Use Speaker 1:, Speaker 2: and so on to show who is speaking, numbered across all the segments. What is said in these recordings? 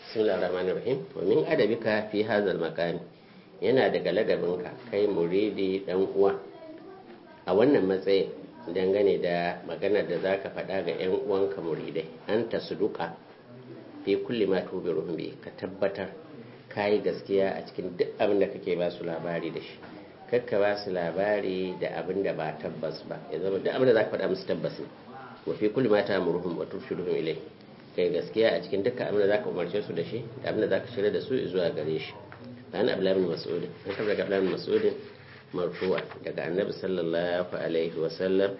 Speaker 1: bismillahir rahmanir rahim wa min adabika fi hadzal maqam yana daga ladabinka kai muridi dan uwa a wannan matsayin dangane da maganar da zaka faɗa ga yan uwanka muridai an tasduqa fi kulli ma tubiruhum bi ka tabbatar kayi gaskiya a cikin duk abin da kake ba su labari da shi kakka ba su labari da abin da ba tabbas ba ya zama duk abin da zaka faɗa musu tabbas ne wa fi kulli ma ta'muruhum wa turshiduhum ilai kai gaskiya a cikin dukkan abin da zaka umarce su da shi da abin da zaka shirya da su zuwa gare shi dan Abdullah bin Mas'ud an tabbata daga Abdullah bin Mas'ud marfu'a daga Annabi sallallahu alaihi wa sallam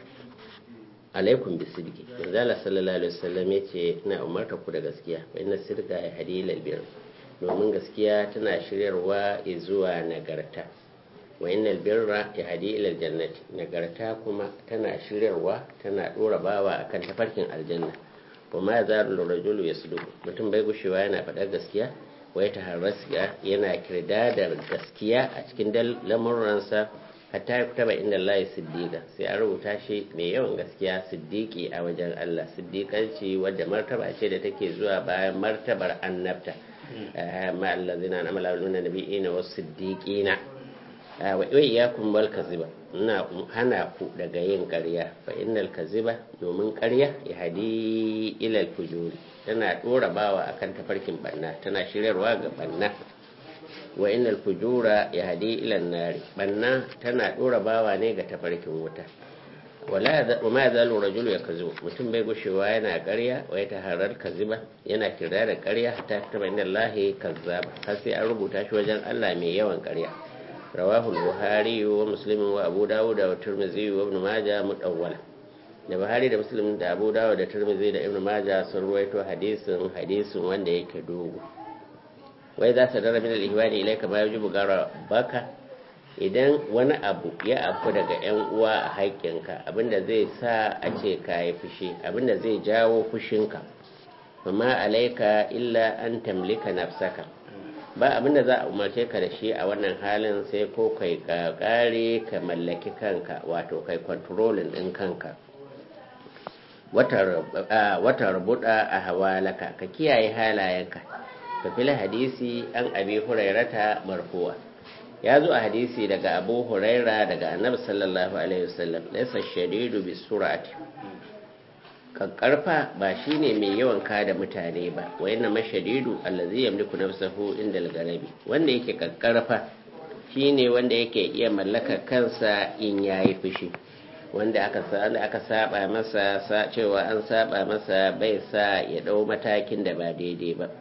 Speaker 1: alaikum bisidqi manzo Allah sallallahu alaihi wasallam yace ina umarta ku da gaskiya fa inna sidqa yahdi ila albir domin gaskiya tana shiryarwa zuwa nagarta wa innal birra yahdi ila aljannati nagarta kuma tana shiryarwa tana dora bawa akan tafarkin aljanna kuma ya zaru rajulu yasdu mutum bai gushewa yana faɗar gaskiya wa ya taharrasiya yana kirda da gaskiya a cikin lamuransa hatta ya kutaba inda Allah siddiqa sai an rubuta shi mai yawan gaskiya siddiqi a wajen Allah siddiqanci wadda martaba ce da take zuwa bayan martabar annabta ma allazina amala bil nabiyina was siddiqina wa iyyakum wal kaziba ina hana ku daga yin ƙarya fa innal kaziba domin ƙarya ya hadi ila fujuri tana dora bawa akan tafarkin banna tana shiryarwa ga banna wa innal fujura yahdi ila nari banna tana dora bawa ne ga tafarkin wuta wala wa ma zalu rajulu yakzu mutum bai gushewa yana ƙarya wa ya taharar kaziba yana kira da ƙarya hatta taba inda Allah kazzab har sai an rubuta shi wajen Allah mai yawan ƙarya rawahu buhari wa muslim wa abu dawud wa tirmidhi wa ibn majah mudawwala da buhari da muslim da abu dawud da tirmidhi da ibn majah sun ruwaito hadisin hadisin wanda yake dogo wai za ta dara min al-ihwani ilayka ma yajibu gara baka idan wani abu ya afu daga yan uwa a haƙƙinka abinda zai sa a ce ka yi fushi abinda zai jawo fushinka amma alaika illa an tamlika nafsaka ba abinda za a umarce ka da shi a wannan halin sai ko kai ka kare ka mallaki kanka wato kai kontrolin ɗin kanka wata rubuta a hawalaka ka kiyaye halayenka fafila hadisi an abi hurairata marfuwa ya zo a hadisi daga abu huraira daga annabi sallallahu alaihi wasallam laysa shadidu bi surati kakkarfa ba shine mai yawan kada mutane ba wa inna mashadidu allazi yamliku nafsahu inda al-garabi wanda yake kakkarfa shine wanda yake iya mallaka kansa in yayi fushi wanda aka aka saba masa cewa an saba masa bai sa ya dau matakin da ba daidai ba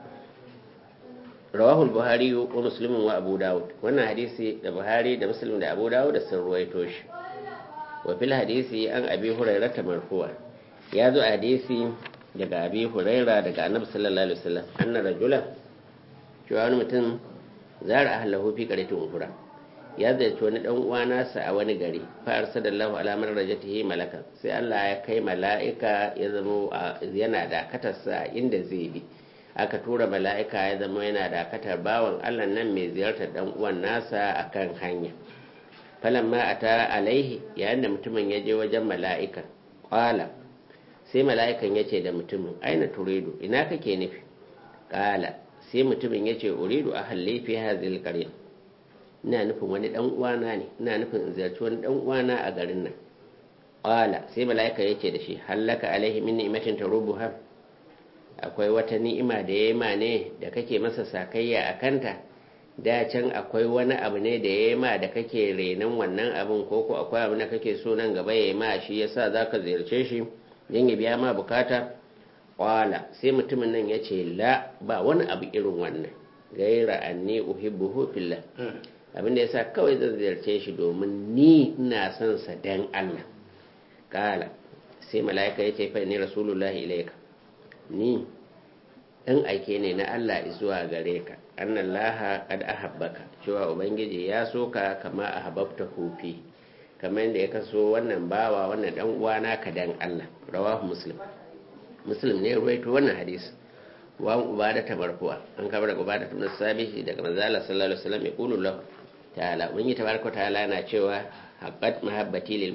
Speaker 1: rawahu al-buhari wa muslim wa abu dawud wannan hadisi da buhari da muslim da abu dawud da sun ruwaito shi wa fil hadisi an abi hurairah marfu'a ya zo a hadisi daga abi huraira daga annabi sallallahu alaihi wasallam anna rajulan cewa wani mutum zara ahlahu fi qaryatin ukura ya ziyarci wani dan uwa nasa a wani gari fa arsalallahu ala man rajatihi malakan sai Allah ya kai mala'ika ya zama yana dakatarsa inda zai bi aka tura mala'ika ya zama yana dakatar bawan Allah nan mai ziyartar dan uwan nasa akan hanya falamma ata alaihi yayin da mutumin ya je wajen mala'ika qala sai mala'ikan ya ce da mutumin aina turidu ina kake nufi ƙala sai mutumin ya ce uridu a hallefi hazil ƙarya ina nufin wani ɗan uwana ne ina nufin in ziyarci wani ɗan uwana a garin nan ƙala sai mala'ika ya ce da shi hallaka alaihi min ni'matin tarubuha akwai wata ni'ima da ya ma ne da kake masa sakayya a kanta da can akwai wani abu ne da ya ma da kake renon wannan abin ko ko akwai abu da kake so nan gaba ya ma shi yasa zaka ziyarce shi don ya biya ma bukata kwala sai mutumin nan ya ce la ba wani abu irin wannan gaira anni uhibbuhu fillah abin da yasa kawai zan ziyarce shi domin ni ina son sa dan Allah kala sai mala'ika ya ce fa ni rasulullahi ilaika ni dan aike ne na Allah zuwa gare ka annallaha qad ahabbaka cewa ubangiji ya so ka kama ahabbta hufi kamar yadda ya kaso wannan bawa wannan dan uwana ka dan Allah rawahu muslim muslim ne ruwaito wannan hadisi wa ubada ta marfu'a an kaba daga ubada ta sabihi daga manzo Allah sallallahu alaihi wasallam ya qulu lahu ta'ala mun yi tabaraka ta'ala na cewa haqqat mahabbati lil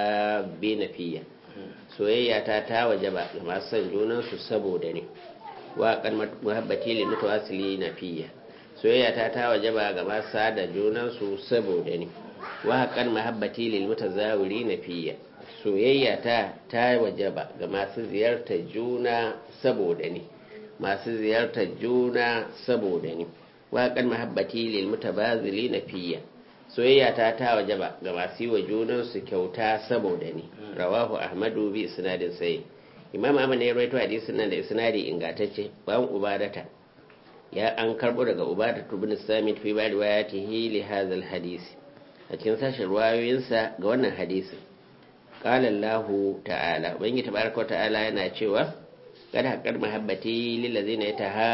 Speaker 1: mutahabbina fiyya soyayya ta ta wajaba ga masu son junan su saboda ne wa kan muhabbati lil mutawassili nafiyya soyayya ta ta wajaba ga masu da junan su saboda ni wa kan muhabbati lil mutazawiri nafiyya soyayya ta ta wajaba ga masu ziyartar juna saboda ni masu ziyartar juna saboda ni wa kan muhabbati lil mutabazili nafiyya soyayya ta ta wajaba ga masu yi wa junan su kyauta saboda ni rawahu ahmadu bi isnadin sai imam ahmad ne ya rawaito hadisin nan da isnadi ingantacce bayan ubadata ya an karbo daga ubadatu ibn samit fi ba riwayatihi li hadha hadisi a cikin sashen ruwayoyinsa ga wannan hadisin qala allah ta'ala ubangi tabaraka wa ta'ala yana cewa kada haqqar mahabbati lil ladzina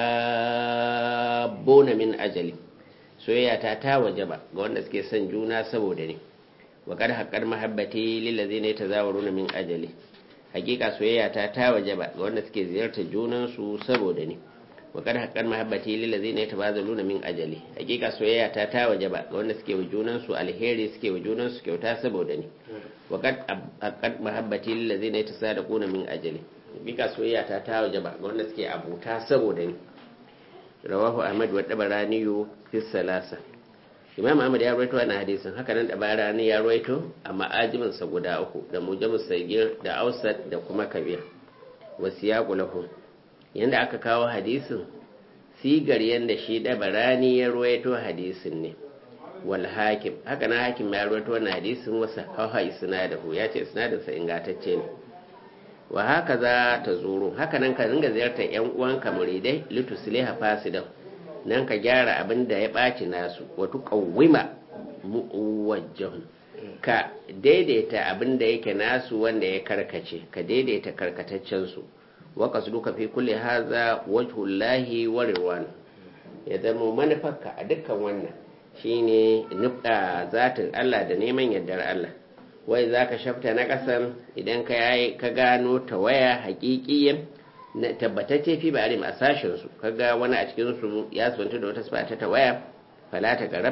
Speaker 1: yatahabbuna min ajali soyayya ta ta wajaba ga wanda suke son juna saboda ne wa kada haqqar mahabbati lil ladzina yatazawaruna min ajali hakika soyayya ta ta wajaba ga wanda suke ziyartar junansu saboda ni wa kad haqqan mahabbati lil ladzina yatabazaluna min ajali hakika soyayya ta ta wajaba ga wanda suke wa junansu alheri suke wa junansu kyauta saboda ni wa kad haqqan mahabbati lil ladzina yatasadaquna min ajali hakika soyayya ta ta wajaba ga wanda suke abuta saboda ni rawahu ahmad wa tabarani fi salasa imam ahmad ya rawaito wannan hadisin haka nan dabarani ya rawaito a ma'ajimin sa guda uku da mujamus sagir da ausat da kuma kabir wasiyaqu lahu yanda aka kawo hadisin sigar yanda shi dabarani ya rawaito hadisin ne wal hakim haka nan hakim ya rawaito wannan hadisin wasa hawa isnadahu ya ce isnadin sa ingantacce ne wa haka za ta zuru haka nan ka ringa ziyartar yan uwanka muridai litusliha fasidan nan ka gyara abin da ya ɓaci nasu wato ƙawwima mu'uwajjahun ka daidaita abin da yake nasu wanda ya karkace ka daidaita karkataccensu waka su duka fi kulle haza wajhullahi wa rirwan ya zama manufarka a dukkan wannan shine nufda zatin Allah da neman yardar Allah wai za ka shafta na ƙasan idan ka gano ta waya haƙiƙiyin na tabbatacce fi ba alim a sashen su kaga wani a cikin su ya sunta da wata sifa ta waya fala ta garab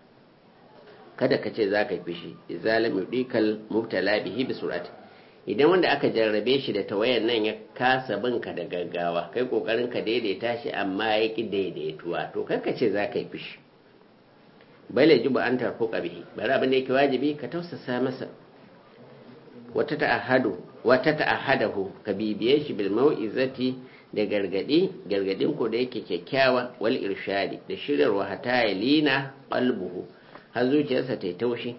Speaker 1: kada ka ce za ka fishi izalam yudikal mubtala bihi bi surati idan wanda aka jarrabe shi da tawayan nan ya kasa bin ka da gaggawa kai kokarin ka daidaita shi amma ya ki daidaituwa to kar ka ce za ka yi fishi bale jibu an tarfuka bihi bari abin da yake wajibi ka tausasa masa wata ta'ahadu wata ta'ahadahu ka bibiye shi bil mau'izati da gargadi gargadin ko da yake kyakkyawa wal irshadi da shiryarwa hata ya lina qalbuhu har zuciyarsa ta taushi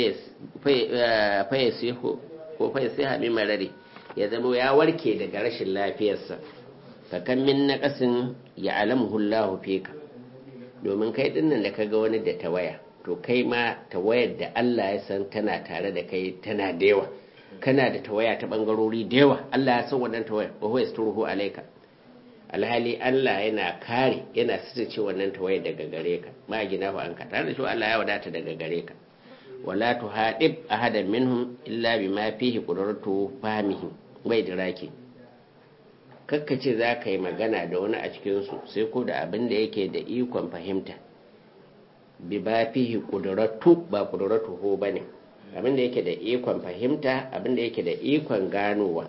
Speaker 1: fayasihu ko fayasiha min marari ya zama ya warke daga rashin lafiyarsa fakan min naqasin ya alamuhu Allahu fika domin kai dinnan da kaga wani da tawaya to kai ma tawayar da Allah ya san tana tare da kai tana da yawa kana da tawaya ta bangarori da yawa Allah ya san wannan tawaya wa huwa yasturuhu alayka alhali Allah yana kare yana sitace wannan tawaya daga gare ka ma gina fa an ka tare da shi Allah ya wadata daga gare ka wala tuhadib ahadan minhum illa bima fihi qudratu fahmihi bai diraki kakkace za ka yi magana da wani a cikinsu sai ko da abin da yake da ikon fahimta bi ba fihi qudratu ba qudratu ho bane abin da yake da ikon fahimta abin da yake da ikon ganowa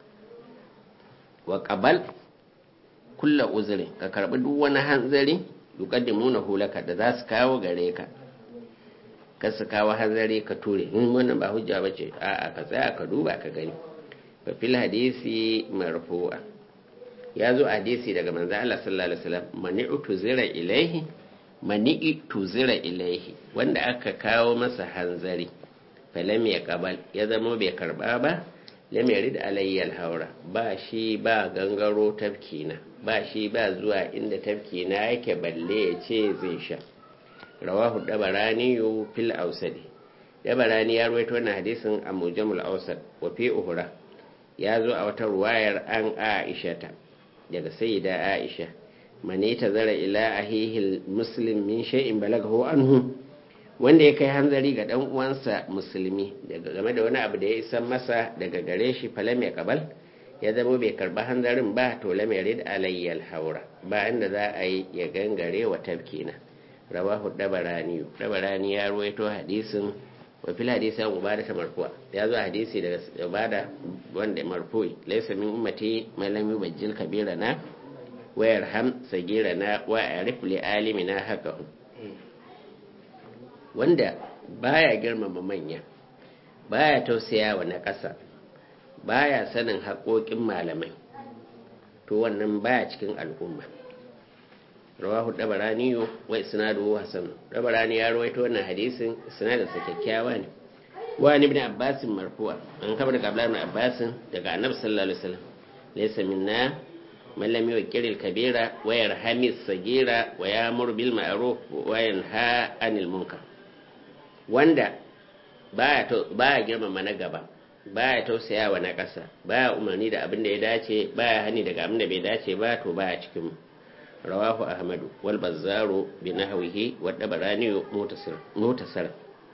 Speaker 1: wa qabal kulla uzuri ka karbi duk wani hanzari yuqaddimuna hulaka da za su kawo gare ka ka su kawo hanzari ka ture in wannan ba hujja bace a'a ka tsaya ka duba ka gani fa fil hadisi marfu'a ya zo hadisi daga manzo Allah sallallahu alaihi wasallam mani'tu zira ilaihi mani'tu zira ilaihi wanda aka kawo masa hanzari falam ya kabal ya zama bai karba ba lam yarid alayya alhaura ba shi ba gangaro tafkina ba shi ba zuwa inda tafkina yake balle ya ce zai sha rawahu dabarani fil ausadi dabarani ya rawaito wannan hadisin a mujamul ausad wa fi uhura ya zo a wata ruwayar an aisha ta daga sayyida aisha mane ta zara ila ahihil muslim min shay'in balaghahu anhu wanda ya kai hanzari ga dan uwansa musulmi daga game da wani abu da ya isan masa daga gare shi falam ya kabal ya zama bai karba hanzarin ba to lam yarid alayya alhaura ba inda za a yi ya gangare wa tabkina rawahu dabarani dabarani ya ruwaito hadisin wa fil hadisi an ubada ta marfu'a ya zo hadisi daga ubada wanda marfu'i laysa min ummati man lam yubajjil kabirana wayar ham sagira na wa arif li alimina haka wanda baya girmama manya baya tausaya wa na ƙasa baya sanin haƙoƙin malamai to wannan baya cikin al'umma rawahu dabarani wa isnaduhu hasan dabarani ya rawaito wannan hadisin isnadin sa kyakkyawa ne wa ibn abbas marfu'a an kaba daga abdullah ibn abbas daga annabi sallallahu alaihi wasallam laysa minna man lam yuqir kabira wa yarhami sagira wa ya'mur bil ma'ruf wa yanha 'anil munkar wanda baya to baya girmama na gaba baya tausaya wa na ƙasa baya umarni da abin da ya dace baya hani daga abin da bai dace ba to baya cikin mu رواه أحمد والبزار بنحوه والدبراني متصل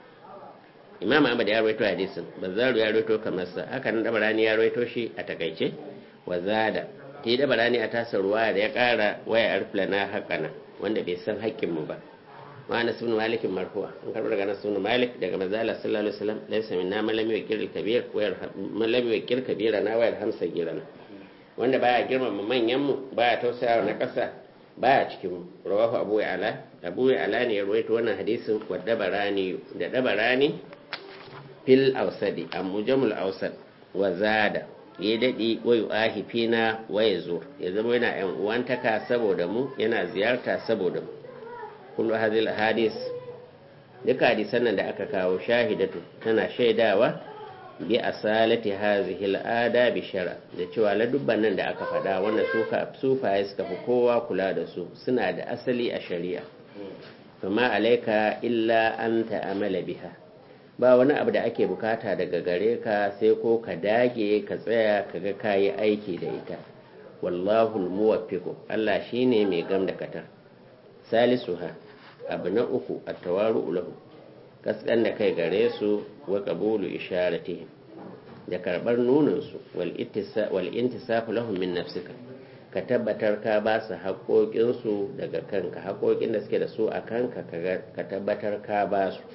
Speaker 1: Imam Ahmad ya rawaito hadisin Bazzaru ya rawaito kamar sa haka nan Dabarani ya rawaito shi a takaice wa zada ti Dabarani a tasar ruwa da ya kara waya arflana hakana wanda bai san haƙƙin mu ba wa Anas ibn Malik marfu'a an karbar daga Anas ibn Malik daga manzo Allah sallallahu alaihi wasallam laysa minna man lam yuqir kabir wa man lam yuqir kabira na wa yarhamsa girana wanda baya girmama manyan mu baya tausaya na ƙasa baya cikin rawahu abu ala abu ala ne ya rawaito wannan hadisin wa dabarani da dabarani fil ausadi a mujamul ausad wa zada ya daɗi wa yu'ahi fina wa ya zo ya zama yana yan uwantaka saboda mu yana ziyarta saboda mu kullu hadhihi hadis duka hadisan nan da aka kawo shahidatu tana shaidawa bi asalati hazihi al'ada bi shara da cewa ladubban nan da aka faɗa wannan suka sufaye suka fi kowa kula da su suna da asali a shari'a kuma alaika illa an ta'amala biha ba wani abu da ake bukata daga gare ka sai ko ka dage ka tsaya ka ga kayi aiki da ita wallahu muwaffiqu Allah shine mai gam da katar salisuha abu na uku at-tawaru lahu kaskan da kai gare su wa qabulu isharatihim da karbar nunin su wal intisafu lahum min nafsika ka tabbatar ka ba su haƙoƙin su daga kanka haƙoƙin da suke da su a kanka ka tabbatar ka ba su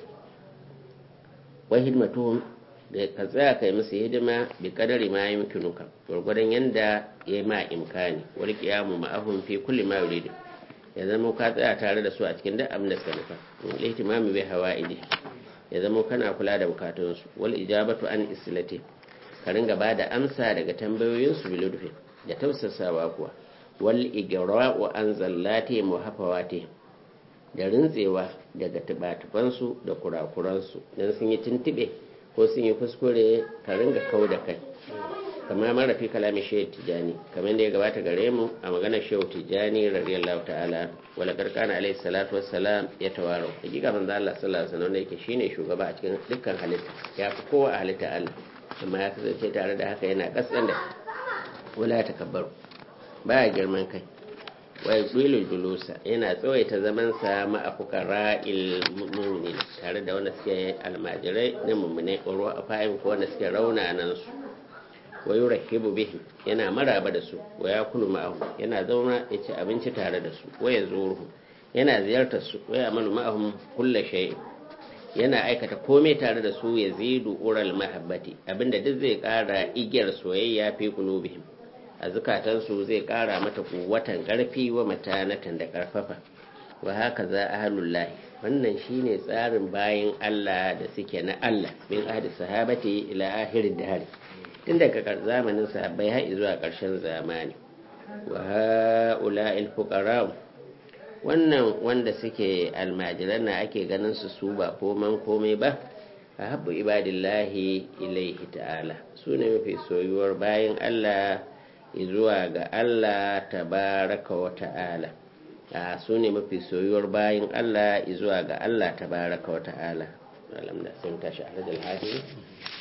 Speaker 1: wa hidmatuhum da ka tsaya kai musu hidima bi kadari ma yumkinuka gurgurdan yanda yayi ma imkani wal qiyamu ma'ahum fi kulli ma yuridu ya zama ka tsaya tare da su a cikin duk abin da suka nufa ihtimami bai hawa'idi ya zama kana kula da bukatunsu wal ijabatu an islati ka ringa ba da amsa daga tambayoyinsu biludfi da tausasawa kuwa wal igra'u an zallati muhafawati da rintsewa daga tubatufansu da kurakuransu dan sun yi tuntube ko sun yi kuskure ka ringa kau da kai kama mara fi kalamin shehu tijani kamar da ya gabata gare mu a maganar shehu tijani radiyallahu ta'ala wala karkana alaihi salatu wassalam ya tawaro hakika manzo Allah sallallahu alaihi wasallam yake shine shugaba a cikin dukkan halitta ya fi kowa a halitta Allah amma ya kasance tare da haka yana kasan da wala takabbaru baya girman kai wa yudilul julusa yana tsawaita zaman sa ma afukara il mu'minin tare da wanda suke almajirai na mu'mine ko ruwa fa'in ko wanda suke rauna nan su wa yurahibu bihim yana maraba da su wa yakulu ma'ahum yana zauna ya ci abinci tare da su wa yazuruhu yana ziyartar su wa ya'malu ma'ahum kullu shay yana aikata komai tare da su yazidu ural mahabbati abinda duk zai kara igiyar soyayya fi qulubihim a zukatansu zai kara mata kuwatan karfi wa matanatan da karfafa wa haka za ahlullahi wannan shine tsarin bayin Allah da suke na Allah min ahli sahabati ila ahirin dahari tun daga zamanin sahabbai har zuwa ƙarshen zamani wa ha'ula'il fuqara wannan wanda suke almajiran na ake ganin su su ba koman komai ba a habbu ibadillahi ilaihi ta'ala su ne mafi soyuwar bayan Allah zuwa ga Allah tabaraka wa ta'ala a su ne mafi soyuwar bayan Allah zuwa ga Allah tabaraka wa ta'ala alam da sun tashi a rajal hadisi